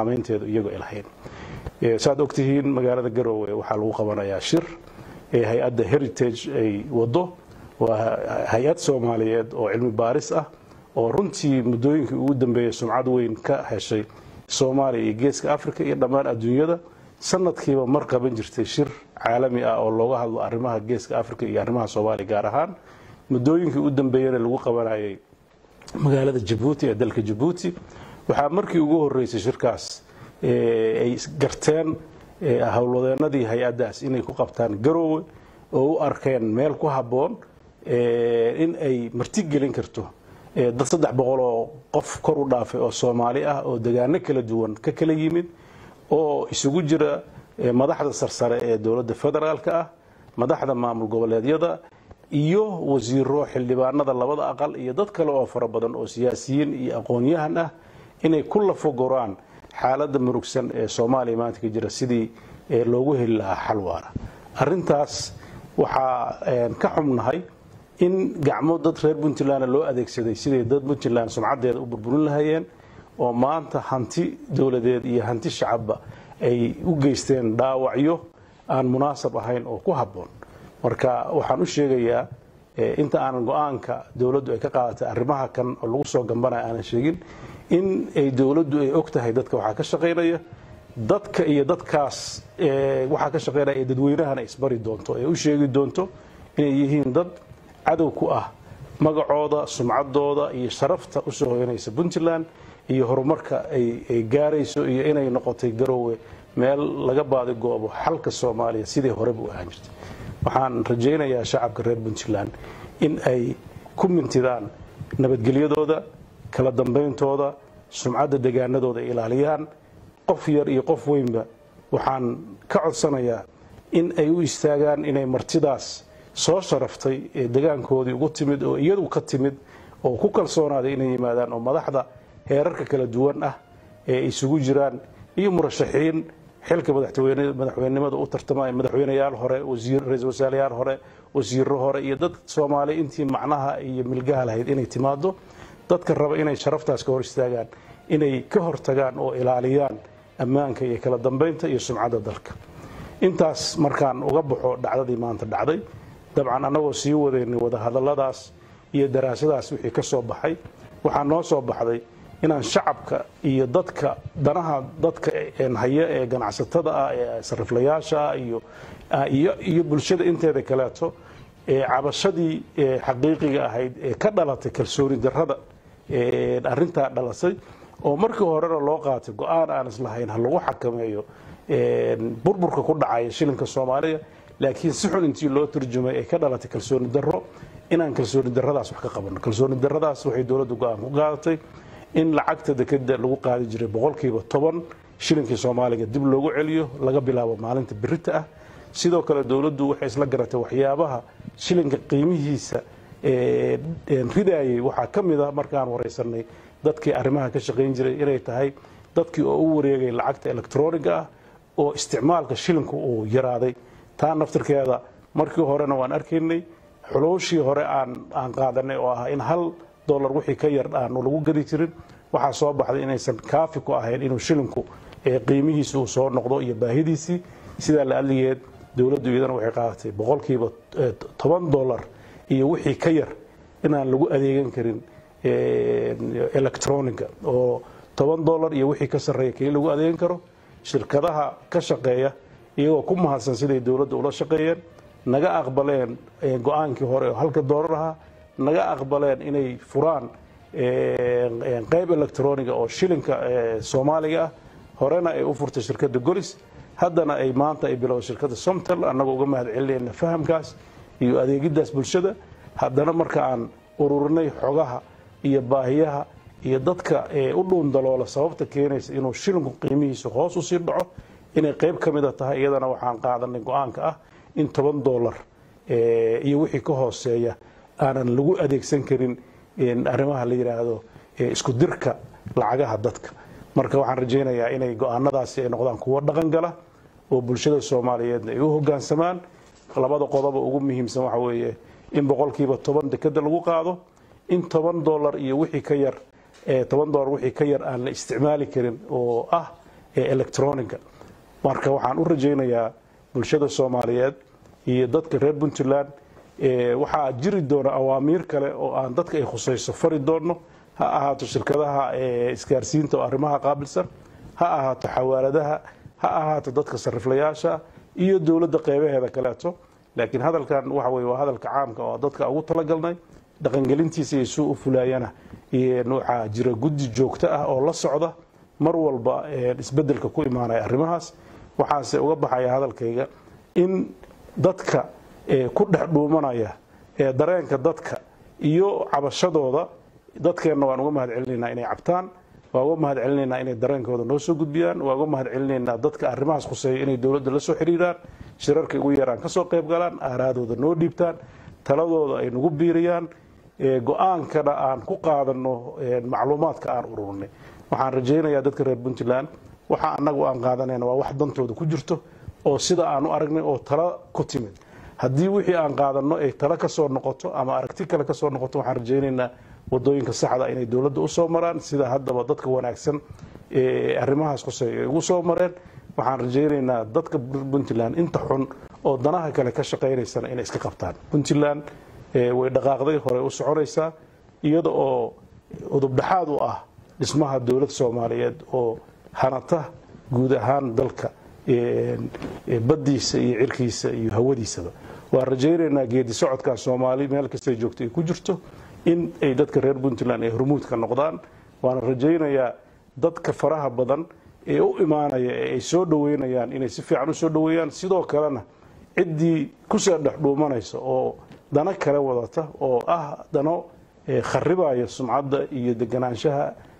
saamaynteedu iyagoo ay lahayn saad ogtihiin magaalada garoowe waxaa lagu qabanayaa shir ee hay-adda heritage ay wado waa hay-ad soomaaliyeed oo cilmi baaris ah oo runtii muddooyinkii ugu dambeeyey sumcad weyn ka heshay soomaaliya iyo geeska africa iyo dhammaan adduunyada sanadkiiba mar qaban jirtay shir caalami ah oo looga hadlo arrimaha geeska africa iyo arrimaha soomaaliya gaar ahaan muddooyinkii u dambeeyana lagu qabanayay magaalada jabuuti ee dalka jabuuti waxaa markii ugu horeysay shirkaas ay garteen howlwadeenadii hay-addaas inay ku qabtaan garoowe oo u arkeen meel ku habboon in ay martigelin karto dad saddex boqol oo qof kor u dhaafay oo soomaali ah oo degaano kala duwan ka kala yimid oo isugu jira madaxda sarsare ee dowladda federaalka ah madaxda maamul goboleedyada iyo wasiiro xildhibaanada labada aqal iyo dad kale oo fara badan oo siyaasiyiin iyo aqoon-yahan ah inay ku lafogoraan xaaladda murugsan ee soomaaliya maanta ka jira sidii loogu heli lahaa xal waara arintaas waxaa ka xubnahay in gacmo dad reer puntland loo adeegsaday siday dad puntland sumcadeeda u burburin lahayeen oo maanta hanti dowladeed iyo hanti shacabba ay u geysteen dhaawacyo aan munaasab ahayn oo ku habboon marka waxaan u sheegayaa inta aanan go-aanka dowladdu ay ka qaadatay arrimaha kan oo lagu soo gambanaya aanan sheegin in ay dowladdu ay og tahay dadka waxaa ka shaqaynaya dadka iyo dadkaas waxaa ka shaqaynaya ee dadweynahana isbari doonto ee u sheegi doonto inay yihiin dad cadow ku ah magacooda sumcadooda iyo sharafta usoo hoyanaysa puntland iyo horumarka ay gaarayso iyo inay noqotay garoowe meel laga baadigoobo xalka soomaaliya sidii horeba u ahaan jirtay waxaan rajaynayaa shacabka reer puntland in ay ku mintidaan nabadgelyadooda kala dambeyntooda sumcadda degaanadooda ay ilaaliyaan qof yar iyo qof weynba waxaan ka codsanayaa in ay u istaagaan inay martidaas soo sharaftay ee degaankoodii ugu timid oo iyadu ka timid oo ku kalsoonaaday inay yimaadaan oo madaxda heerarka kala duwan ah ee isugu jiraan iyo murashaxiin xilka madaxweynenimada u tartamaya madaxweyneyaal hore ra-isul wasaarayaal hore wasiiro hore iyo dad soomaaliya intii macnaha iyo milgaha lahayd inay timaado dadka raba inay sharaftaas ka hor istaagaan inay ka hortagaan oo ilaaliyaan ammaanka iyo kala dambeynta iyo sumcadda dalka intaas markaan uga baxo dhacdadii maanta dhacday dabcan annagoo sii wadaynay wadahadalladaas iyo daraasadaas wixii ka soo baxay waxaa noo soo baxday inaan shacabka iyo dadka danaha dadka haya ee ganacsatada ah ee sariflayaasha ah iyo iyo bulshada inteeda kaleeto ee cabashadii xaqiiqiga ahayd ee ka dhalatay kalsooni darrada arrintaa dhalasay oo markii horena loo qaatay go-aan aan islahayn ha lagu xakameeyo burburka ku dhacaya shilinka soomaaliya laakiin si xun intii loo turjumay ay ka dhalatay kalsooni darro inaan kalsooni darradaas wax ka qabanno kalsooni darradaas waxay dowladdu go-aan ku qaadatay in lacagta dekeda lagu qaadi jiray boqolkiiba toban shilinkii soomaaliga dib loogu celiyo laga bilaabo maalinta birita ah sidoo kale dowladdu waxay isla garatay waxyaabaha shilinka qiimihiisa ridayay waxaa ka mid a markaan waraysanay dadkii arrimaha ka shaqayn jiray inay tahay dadkii oo u wareegay lacagta electroniga ah oo isticmaalka shilinku uu yaraaday taa naftirkeeda markii horena waan arkaynay xulooshii hore aan qaadanay oo ah in hal dolar wixii ka yar aan lagu gadi jirin waxaa soo baxday inaysan kaafi ku ahayn inuu shilinku qiimihiisi uu soo noqdo iyo baahidiisii sidaa la adligeed dowladdu iyadana waxay qaadatay boqolkiiba toban dolar iyo wixii ka yar inaan lagu adeegan karin electronica oo toban dolar iyo wixii ka sarreeya keli lagu adeegan karo shirkadaha ka shaqeeya iyagoo ku mahadsan siday dowladda ula shaqeeyeen naga aqbaleen go-aankii hore oo halka doolar ahaa naga aqbaleen inay furaan qayb electroniga oo shilinka soomaaliga ah horena ay u furtay shirkadda golis haddana ay maanta ay bilowday shirkadda somtel annagoo uga mahad celinayna fahamkaas iyo adeegiddaas bulshada haddana marka aan ururinay xogaha iyo baahiyaha iyo dadka u dhuundaloola sababta keenaysa inuu shilinku qiimihiisa hoos usii dhaco inay qayb ka mida tahay iyadana waxaan qaadanay go-aanka ah in toban dolar iyo wixii ka hooseeya aanan lagu adeegsan karin arrimaha la yidhaahdo isku dirka lacagaha dadka marka waxaan rajaynayaa inay go-aanadaasi ay noqdaan kuwo dhaqan gala oo bulshada soomaaliyeedna ay u hogaansamaan labada qodoba ugu muhiimsan waxa weeye in boqolkiiba toban dekeda lagu qaado in toban dolar iyo wixii ka yar toban dolar wixii ka yar aan la isticmaali karin oo ah ee electroniga marka waxaan u rajaynayaa bulshada soomaaliyeed iyo dadka reer puntland waxaa jiri doona awaamiir kale oo aan dadka ay khusayso fari doonno ha ahaato shirkadaha isgaarsiinta oo arrimaha qaabilsan ha ahaato xawaaladaha ha ahaato dadka sariflayaasha iyo dowladda qeybaheeda kaleeto laakiin hadalkan waxa weye waa hadalka caamka oo dadka ugu talagalnay dhaqangelintiisa iyo suu u fulaayana waxaa jira guddi joogto ah oo la socda mar walba isbedelka ku imaanaya arrimahaas waxaase uga baxaya hadalkayga in dadka ku dhex dhuumanaya ee dareenka dadka iyo cabashadooda dadkeenna waan uga mahad celinaynaa inay cabtaan waa uga mahad celinaynaa inay dareenkooda noo soo gudbiyaan waa uga mahad celinaynaa dadka arrimahaas khuseeya inay dowladda la soo xiriiraan shirarka ugu yaraan ka soo qayb galaan aaraadooda noo dhiibtaan taladooda ay nagu biiriyaan go-aankana aan ku qaadano macluumaadka aan ururinay waxaan rajaynayaa dadka reer puntland waxa anagu aan qaadanayna waa wax dantooda ku jirto oo sida aan u aragnay oo tala ku timid haddii wixii aan qaadanno ay tala ka soo noqoto ama aragti kale ka soo noqoto waxaan rajaynaynaa wadooyinka saxda inay dowladda u soo maraan sida haddaba dadka wanaagsan ee arrimahaas khuseeya ay ugu soo mareen waxaan rajaynaynaa dadka puntland inta xun oo danaha kale ka shaqaynaysana inay iska qabtaan puntland way dhaqaaqday horey u soconaysaa iyada oo udubdhaxaad u ah dhismaha dowlad soomaaliyeed oo hanata guud ahaan dalka baddiisa iyo cirkiisa iyo hawadiisaba waan rajaynaynaa geedi socodkaa soomaali meel kastay joogto ay ku jirto in ay dadka reer puntland ay hormuudka noqdaan waana rajaynayaa dadka faraha badan ee u imaanaya ee ay soo dhoweynayaan inay si fiican u soo dhoweeyaan sidoo kalena ciddii kusoo dhex dhuumanaysa oo dano kale wadata oo ah dano kharibaya sumcadda iyo deganaanshaha